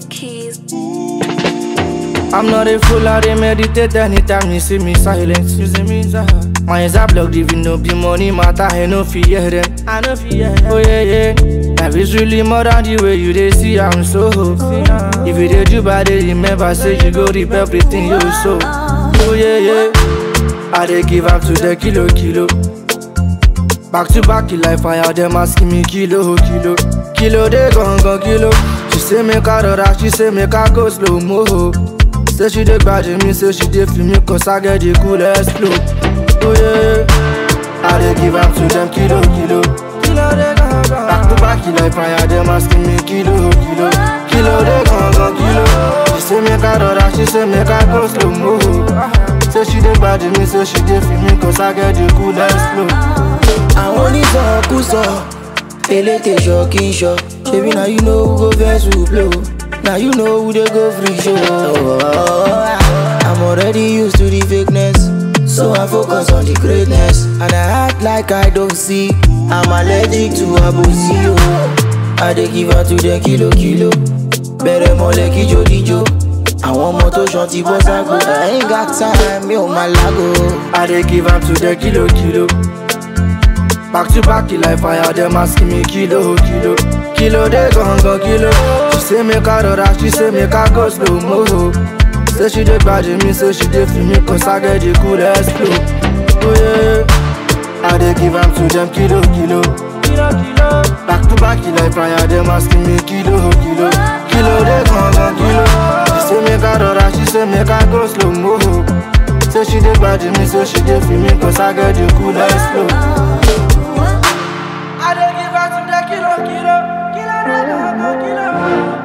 keys. I'm not a fool, I dey meditate anytime you see me silent. You see me silent. My eyes are blocked, even no be money matter, I no fear them. I no fear them. Oh yeah, yeah. Life is really more than the way you dey see, I'm so. If you dey do bad, dey remember, say you go reap everything you sow. Oh yeah, yeah. I dey give up to the kilo, kilo. Back to back, like fire, them asking me kilo, kilo. Kilo, they gon' go kilo. She say make I rora, she say make I go slow mo. Say she dey bad me, say she dey feel me, cause I get the coolest flow. Oh yeah, I dey give up to them kilo, kilo. Kilo, they gon' go. Back to back, like fire, them asking me kilo, kilo. Kilo, they gon' go kilo. She say make I rora, she say make I go slow mo. Say she dey bad me, say she dey feel me, cause I get the coolest flow. àwọn onísọkúsọ elétè ṣọ kí n ṣọ ṣebí na you know who go vex who blow na you know who dey go free show. I'm already used to the fakeness so I focus on the greatness and I act like I don't see I'm allergic to abosi o. I dey give her to the kilo kilo bẹ̀rẹ̀ mọ́lẹ̀ kíjó díjó àwọn ọmọ tó ṣan ti bọ́ ságo I ain't got time mi ò máa lágo. I dey give am to the kilo kilo. Back to back, like fire, them asking me kilo kilo. Kilo they gon' go kilo. She say make I rora, she say make I go slow mo. Say she dey bad me, say she dey feel me, cause I get the coolest flow. Oh yeah, I dey give am to them kilo kilo. Kilo kilo. Back to back, like fire, them asking me kilo kilo. Kilo they gon' go kilo. She say make I rora, she say make I go slow mo. Say she dey bad me, say she dey feel me, cause I get the coolest flow. I dey give her to the kilo, kilo, kilo, kilo, kilo.